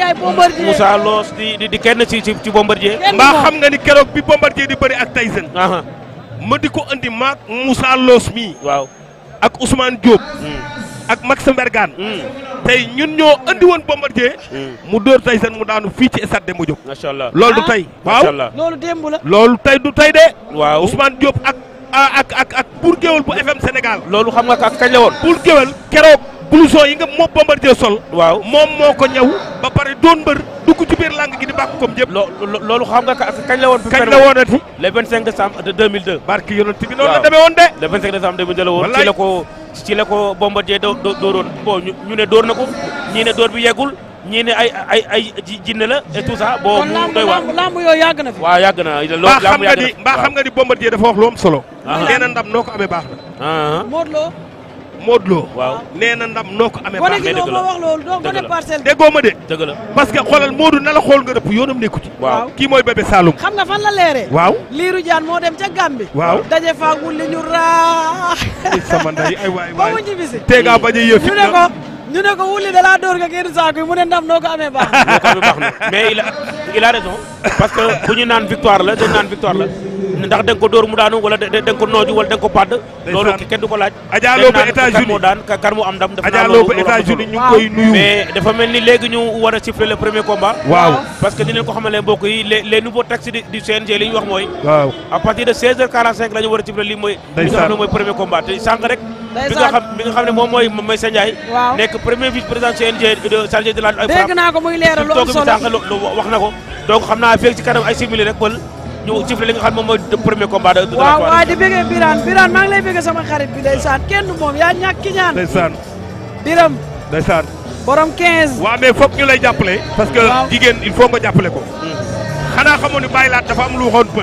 Ndiaye Bombardier Moussa Loos di di di kenn ci ci ci Bombardier. kenn mbaa moom. xam nga ni keroog bi Bombardier di bëri ak Tyson aha ma di ko andi maak Moussa Loos mii waaw. ak Ousmane Diop Mm, ak Max Mbergane mm, tey ñun ñoo andi woon Bombardier mm. mu dóor Tyson mu daanu fii ci stade Demba Diop macha allah. loolu du Ah. tey macha waaw allah. loolu démb la loolu tey du tey de waaw Ousmane Diop ak ak ak ak Bour Guéweul bu FM Sénégal loolu xam nga ka kañ la woon. Bour Guéweul keroog blouson yi nga moo Bombardier sol waaw. moom moo ko ñëw ba pare doon mbër dugg ci biir làng gi di bàkk comme jëpp loo lo- loolu xam nga ka kañ la woon. fi kañ mu la woonati le 25 décembre de 2002. barki yonent bi noonu la Waaw. demee woon de le 25 décembre 2002 la woon. Wallaay. ci la ko ci la ko Bombardier doo doo dooroon bon ñu ñu ne door na ko ñii ne door bi yeggul ñii ne ay ay ay ji- jinne la et tout ça bon kon mu lamb doy waar. lamb lamb yooyu yàgg na fi waaw yàgg na loolu mbaa xam lamb nga yàgg ni na mbaa xam nga ni Bombardier dafa wax lu am solo Aha. nee na ndam noo ko amee baax na ah Modou Lo Modou Lo waaw nee na ndam noo ko amee gone baax gi na dëgg ñoo la. ma wax loolu doo Dëgg gone la. parcelle déggoo ma de dëgg la parce que xoolal Modou na la xool nga dëpp yoonam nekku ci waaw. kii mooy bébé Saloum xam nga fan la leeree waaw liiru jaan moo dem ca Gàmbi waaw daje faagul li ñu raax ay sama ndey ay waay ba mu waay ñibbisi teegaa bañ a yëf ñu ne ko ñu ne ko wulli da laa dóor nga génn saako yi mu ne ndam noo ko amee baax moo ko amee baax na mais il a il a raison parce que bu ñu naan victoire la dañ naan victoire la ndax da nga ko dóor mu daanu wala da da nga ko nooju wala da nga ko padd loolu kenn du ko laaj Adja dañ Lo ba naan kan États-Unis moo daan kan moo am ndam def naa Adja Lo loolu ba loolu am na États-Unis solo. ñu ngi koy nuyu mais dafa mel ni léegi ñu war a siffler le premier combat waaw parce que dinañ ko xamale mbokk yi les les nouveaux textes du du CNG li ñu wax mooy waaw à partir de 16h45 la ñu war a siffler lii mooy li nga xam ne mooy premier combat te sànq rek bi nga xam bi nga xam ne moom mooy mooy Sa Ndiaye waaw nekk premier vice président CNG de chargé de la ay dégg naa ko muy leeral lu am toog bi solo sànq lu lu wax na ko donc xam naa feeg ci kanam ay simili rek pël ñu siffler li nga xam ne moom mooy le premier combat de de la waaw soirée. waaye di bëggee Birane Birane maa ngi lay bëggee sama xarit bi ndeysaan kenn du moom yaa ñàkk ki ñaan ndeysaan Biram ndeysaan borom 15 waaw mais foog ñu lay jàppale parce que Waaw. jigéen il faut nga jàppale ko xanaa xamoon ni bàyyi laat dafa am lu waxoon pël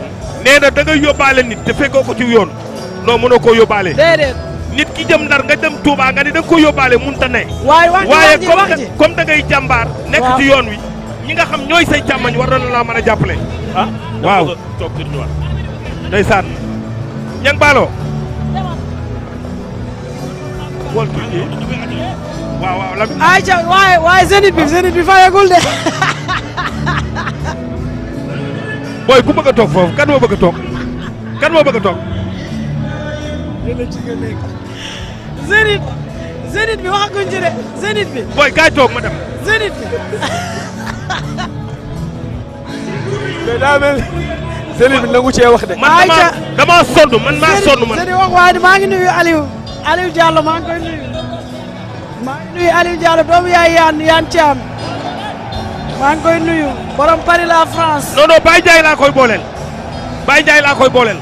nee na da ngay yóbbaale nit te fekkoo ko ci yoon non mënoo koo yóbbaale déedéet nit ki jëm ndar nga dem Touba nga ni da nga ko yóbbaale munta ne waaye wax ji waaye wax ji comme wax da- ji comme da ngay jàmbaar nekk Waaw. ci yoon wi ñi nga xam ñooy say càmmañ war na laa mën a jàppale ah Waaw. dama bëgg a toog di ñëwaat. ndeysaan ñang baaloo xool kii waaw waaw lam ay ca waaye waaye zénith bi zénith bi fayagul de booy ku bëgg a toog foofu kan moo bëgg a toog kan moo bëgg a toog zénith zénith bi waxaguñ ci de zénith bi booy kaay toog ma dem zénith bi mais daa mel Zénith bi nangu cee wax de. man Ayca. damaa damaa sonn man maa sonn man Zénith wax waaye maa ngi nuyu Aliou Aliou Diallo maa ngi koy nuyu maa ngi nuyu Aliou Diallo doomu yaay yaan yaan Thiam maa ngi koy nuyu borom Paris la France non non Baye Ndiaye laa koy booleel Baye Ndiaye laa koy booleel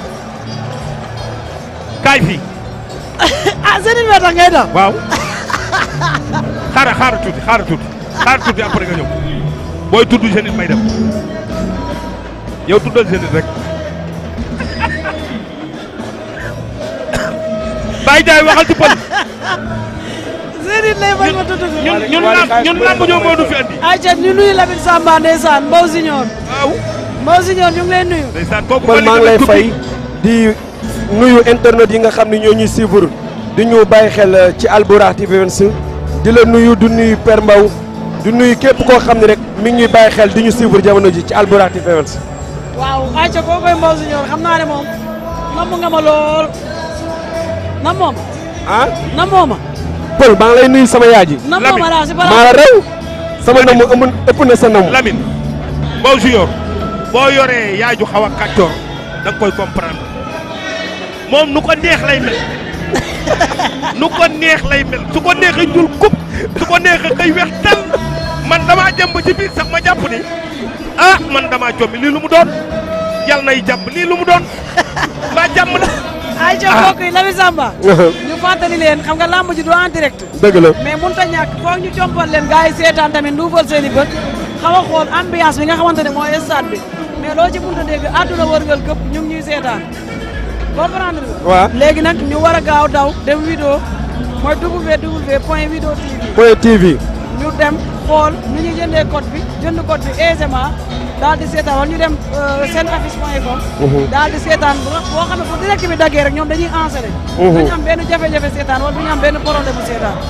kaay fii ah Zénith bi tax ngay daw waaw xaaral xaaral tuuti xaaral tuuti xaaral tuuti après nga ñëw booy tudd Zénith may dem yow tuddal Zénith rek Baye Ndiaye waxal ci pël Zénith lay bañ ma tudd ko ñun ñun lamb ñun lamb ñoo moo du fi andi ayca ñu nuyu Lamine Samba ndeysaan Mbow Signor waaw Mbow Signor ñu ngi lay nuyu ndeysaan kooku man maa ngi lay fay di nuyu internet yi nga xam ne ñoo ñuy suivre di ñu bàyyi xel euh, ci Albourakh TV 26 di la nuyu du nuyu Père Mbaw di nuyu képp koo xam ne rek mi ngi ñuy bàyyi xel di ñu suivre jamono ji ci Albourakh TV 26. waaw ayca koo koy Mbow Signor xam naa ne moom namm nga ma lool nam moom ah nam mooma Pël maa ngi lay nuyu sama yaay ji. nam Lamine. mooma laa si maa balaa la réew sama namu ëpp ëpp na sa namu. Lamine Mbow Junior boo yoree yaay ju xaw a kàccoor da nga koy comprendre moom nu ko neex lay mel nu ko neex lay mel su ko neexee ñuul kub su ko neexee xëy weex tal man damaa jëm ba ci biir sax ma jàpp ni ah man damaa jommi lii lu mu doon yal nay jàpp lii lu mu doon mbaa jàmm la ayca mbokk yi Lamine Samba ñu fàttali leen xam nga lamb ji du en direct dëgg la. mais mun ta ñàkk foog ñu compal leen gars yi seetaan tamit nduufal seen i bët xaw a xool ambiance bi nga xamante ne mooy stade bi mais loo ci mun ta dégg àdduna wërngal këpp ñu ngi ñuy seetaan comprendre nga waaw léegi nag ñu war a gaaw daw dem vidéo mooy www point vidéo tv Point TV. ñu dem xool nu ñuy jëndee code bi jënd code bi aisément daal di seetaan wala ñu dem seen affiche point com daal di seetaan bu nga- boo xam ne fu direct bi daggee rek ñoom dañuy enseré duñu am benn jafe-jafe seetaan wala duñu am benn problème bu seetaan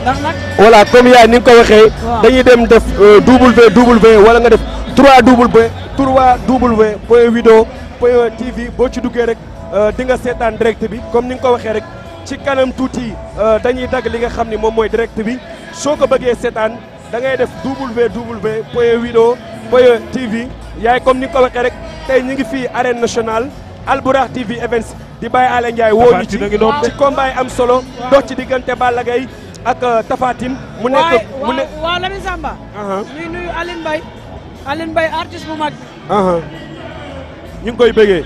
ndax nag voilà comme yaay ni nga ko waxee. Waaw. dañuy dem def www wala nga def 3w 3w point vidéo point tv boo ci duggee rek euh, di nga seetaan direct bi comme ni nga ko waxee rek ci kanam tuuti euh, dañuy dagg li nga xam ni moom mooy direct bi soo ko bëggee seetaan da ngay def www point vidéo point tv yaay comme ni nga ko waxee rek tey ñu ngi fii arène nationale Albourakh TV events di bàyyi Alé Ndiaye woo ñu ci Tapha Tine a ngi noonu de. ci combat yi am solo dox ci diggante Balla Gaye ak euh, Tapha Tine mu waaye nekk mu ne waaw waaw Lamine Samba aha ñuy nuyu Aline Mbaye Aline Mbaye artiste bu mag aha ñu ngi koy bëggee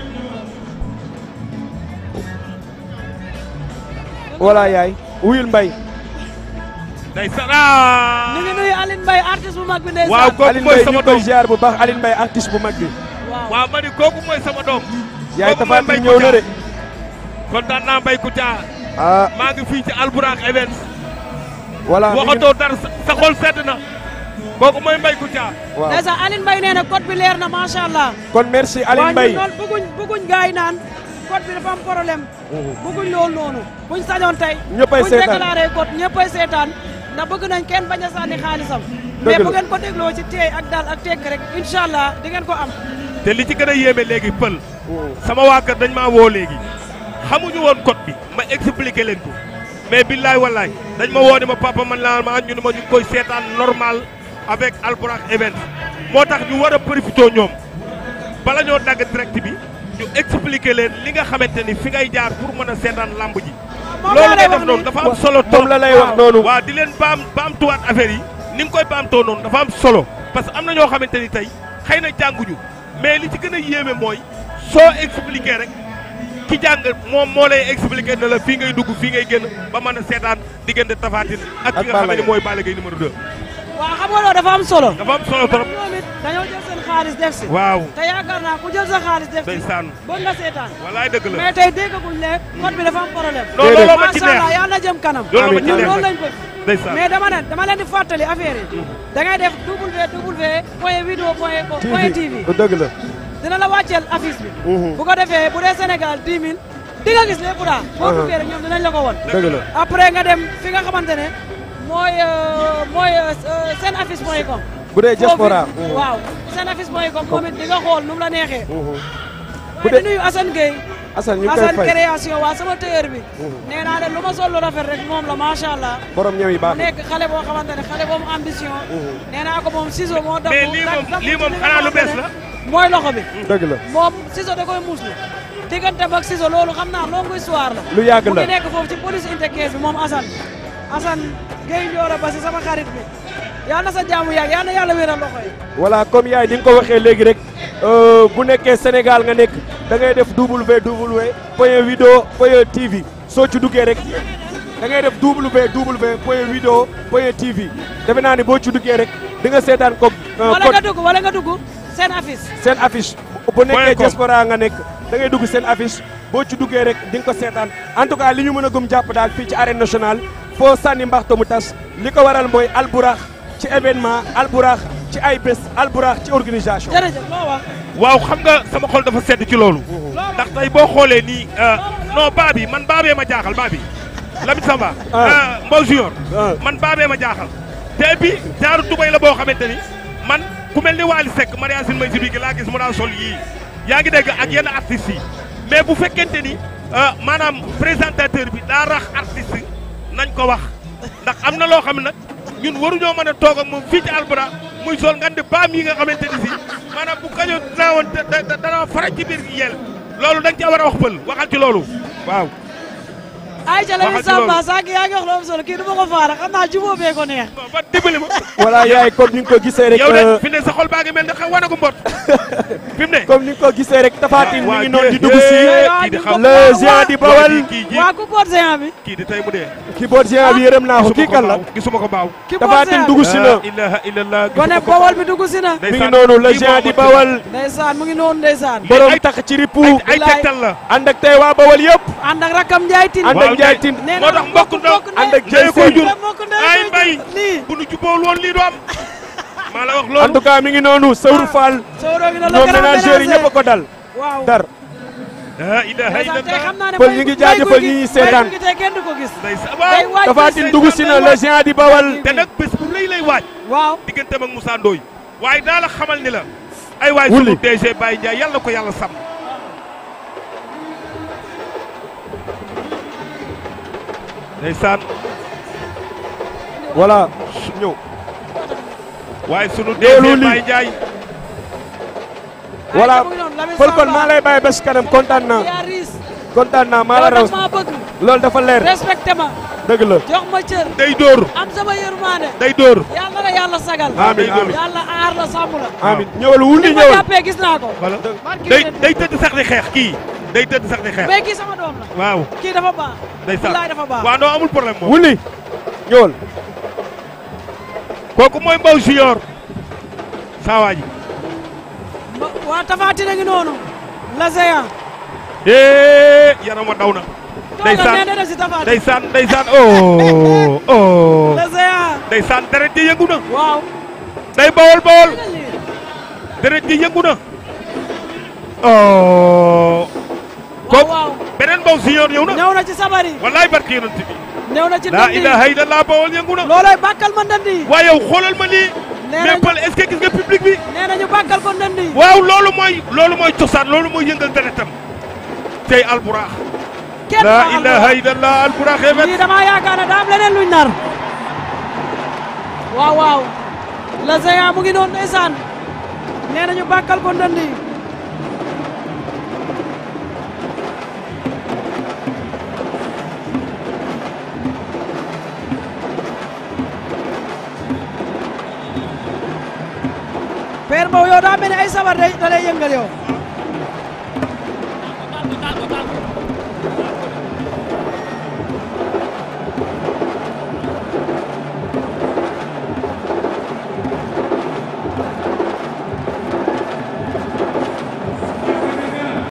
voilà yaay wuyul mbay day sara ñu ngi nuyu Aline Mbaye artiste bu mag bi ndeysaan waaw kooku Aline mooy Mbaye ñu sama ngi koy doom ziar bu baax Aline Mbaye artiste bu mag bi waaw waaw ma ni kooku mooy sama doom yaay Kooku Tapha mooy Tine Mbaye ñëw na de kontaan naa Mbaye Kouthia ah maa ngi fii ci Albourakh Events voilà mi ngi- waxatoo dara sa sa xol sedd na kooku mooy Mbaye Kouthia waaw ndeysaan Aline Mbaye nee na code bi leer na macha allah kon merci Aline waaw Mbaye ñun loolu bëgguñ bëgguñ gars yi naan code bi dafa am problème bëgguñ loolu noonu buñ sañoon tey Ñëppay buñ seetaan. déclaré code ñëppay seetaan ndax bëgg nañ kenn bañ a sànni xaalisam Dëgg mais la. bu ngeen ko dégloo ci teey ak daal ak tekk rek incha allah di ngeen ko am te li ci gën a yéeme léegi pël sama waa kër dañ maa woo léegi xamuñu woon code bi ma expliqué leen ko mais billaay wallaay dañ ma woo ni ma papa man laa ma ñu ne ma ñu ngi koy seetaan normal avec Albourakh Events moo tax ñu war a profité ñoom bala ñoo dagg direct bi ñu expliqué leen li nga xamante ni fi ngay jaar pour mën a seetaan lamb ji moom loolu laa ngay lay def wax noonu ni dafa am solo trop moom la lay wax noonu waaw di leen baam baamtuwaat affaire yi ni nga koy baamtoo noonu dafa am solo parce que am na ñoo xamante ni tey xëy na jànguñu mais li ci gën a yéeme mooy soo expliqué rek ki jàng moom moo lay expliqué ne la fii ngay dugg fii ngay génn ba mën a seetaan diggante Tapha Tine ak ki Ak nga xam Balla ne Gaye. mooy Balla Gaye numéro 2. waaw xam nga loolu dafa am solo dafa am solo trop ñoom it dañoo jël seen xaalis def si waaw te yaakaar naa ku jël sa xaalis def si ndeysaan bëgg nga seetaan walaay dëgg la mais tey déggaguñ ne code bi dafa am problème non looloo ma ci macha allah neex yàlla na jëm kanam looloo ma ci ñun neex loolu nag lañ bëgg ndeysaan mais dama ne dama leen di fàttali affaire yi da ngay def www point vidéo point point tv dëgg la dina la wàcceel affiche bi Mhm. bu ko defee bu dee Sénégal 10 000 di nga gis lépp daal boo Uh-huh. duggee rek ñoom dinañ la ko won dëgg la après nga dem fi nga xamante ne mooy euh, mooy euh, seen affiche point com bu dee diaspora Foofu, waaw seen affiche point com moom it di nga xool nu mu la neexee Bu waaye dee- di nuyu Assane Gueye Assane ñu ngi koy Assane fay création waa sama tailleur bi nee naa ne lu ma sol lu rafet rek moom la macha allah borom ñëw yi mu baax na nekk xale boo xamante ne xale boobu ambition nee naa ko moom ciseau moo dagg Mais lii moom- lii moom xanaa lu bees la? mooy loxo bi dëgg la moom ciseau da koy muuslu diggante ak ciseau loolu xam naa longue histoire la lu yàgg mu la ngi nekk foofu ci police unité 15 bi moom Assane Assane Gueye Ndioro ba si sama xarit bi yal na sa jaamu yàgg yal na yàlla wéral loxo yi voilà comme yaay ni nga ko waxee léegi rek euh, bu nekkee Sénégal nga nekk da ngay def www point vidéo point tv soo ci duggee rek da ngay def www point vidéo point tv defe naa ni boo ci duggee rek di nga seetaan ko euh, wala code nga dugg wala nga dugg seen affiche seen affiche bu nekkee Point com. diaspora nga nekk da ngay dugg seen affiche boo ci duggee rek di nga ko seetaan en tout cas li ñu mën a gëm jàpp daal fii ci arène nationale foo sànni mbaxto mu tas li ko waral mooy Albourakh ci événement Albourakh ci ay bés Albourakh ci organisation jërëjëf loo wax waaw xam nga sama xol dafa sedd ci loolu ndax tey boo xoolee nii euh, non baa bi man baabee ma jaaxal baa bi Lamine Samba Ah. euh, Mbow Junior Ah. man baabee ma jaaxal te bi jaaru tubay la boo xamante ni man ku mel ni Waly Seck Maria Sine may si bi laa gis mu daan sol yii yaa ngi dégg ak yenn artistes yi mais bu fekkente ni euh, maanaam présentateur bi daa rax artiste nañ ko wax ndax am na loo xam ne nag ñun waruñoo mën a toog ak moom fii ci Albourakh muy sol nga di baam yi nga xamante ni si maanaam bu kañoo daawoon da da dana fara ci biir yel loolu da nga cee war a wax pël waxal ci loolu waaw. ay ca Lamine Waxal ci loolu. Samba sànq yaa ngi wax lu am solo kii du ma ko faara xam naa jubóo bee ko neex bon ba dimbali ma. voilà yaay comme ni nga ko gisee rek yow euh, de fi ne sa xol baa ngi mel ne xa wane ko mbot fi mu ne. comme ni nga ko gisee rek Tapha Tine mi waa ngi noonu di jë- dugg si jë- kii di xam le géant di bawal kii ji waa ku boot géant bi kii di tey mu dee. ki boot géant bi yërëm naa ko kii kan la baaw gisuma ko baaw. ki Tapha boot Tine géant dugg bi si na la ilaha illallah gone gisuma ko bawol bi dugg si na mi ngi ndeysaan, noonu le kii géant moo di ko bawal ndeysaan mu ngi noonu ndeysaan borom ay- tax ci ripu ay ay Bilaay. tegtal la. ànd ak tey waa bawal yëpp ànd ak rakam Njaay Tin ànd ak Njaay Tin nee moo tax mbokk ndaw ànd ak ndey Jey koy Seen jur mbokk ndey ay koy mbay jur. lii bu nu jubbool woon lii du am maa la wax en loolu tout cas mi ngi noonu Sawru Fall soo roogi na la ñoom grand ménageurs yi ménager ñëpp a ko dal waaw dar la ilaha ndeysaan tey xam illallah naa ne Pël mbay- ñu ngi mbay jaajëfal guy ñi gi- seetaan. mbay guy gi tey kenn du ko gis ndeysaan day waaw waaj Tapha bés Tine bi. dugg si na le géant di bawal te nag bés bu lay lay waaj waaw digganteem ak Moussa Ndoye waaye daa la xamal ni la ay waay Wulli. sunu DG Baye Ndiaye yàlla na ko yàlla sàmm ndeysaan voilà ñëw waaye sunu Loolu DG li- Baye Ndiaye voilà Ay, mu ngi noonu, Lamine Pël kon Samba. maa lay bàyyi ba si kanam kontaan naa yaa riis kontaan naa maa la yow raw daf maa bëgg loolu dafa leer respecté ma dëgg la jox ma cër day dóor am sama yërmande day dóor yàlla na yàlla sagal amiin amiin yàlla aar la sàmm la amiin ñëwal wulli ni ma ñëwal jàppee gis naa ko voilà barki day yéen. day tëdd sax di xeex kii day tëdd sax di xeex mais kii sama doom la waaw kii dafa baax day sax billaay dafa baax waaw non amul problème moom wulli ñëwal kooku mooy Mbow Junior saa waa ji Ma- waa Tapha Tine a ngi noonu la géant eh yarama daw na toogal nee ndeysaan na def si Tapha Tine ndeysaan ndeysaan oh oh la géant ndeysaan deret ji yëngu na waaw day bawol bawol dégg nga lii deret ji yëngu na oh waaw kooku waaw beneen Mbow Junior ñëw na ñëw na ci sabari wallaay barki yonent bi ñëw na ci laa ndandi ilaha illallah bawol yëngu na looloy bàkkal ma ndandi waaye yow xoolal ma lii nee mais nañu Pël est-ce que gis nga public bi nee nañu bàkkal ko ndandi waaw loolu mooy loolu mooy cosaan loolu mooy yëngal deretam tey alburaax kenn laa baaxal ilaha ko. illallah alburaax evet lii damaa yaakaar ne daa am leneen luñ nar waaw waaw la géant mu ngi noonu ndeysaan nee nañu bàkkal ko ndandi Père Mbow yow daa mel ni ay sabar day da lay yëngal yow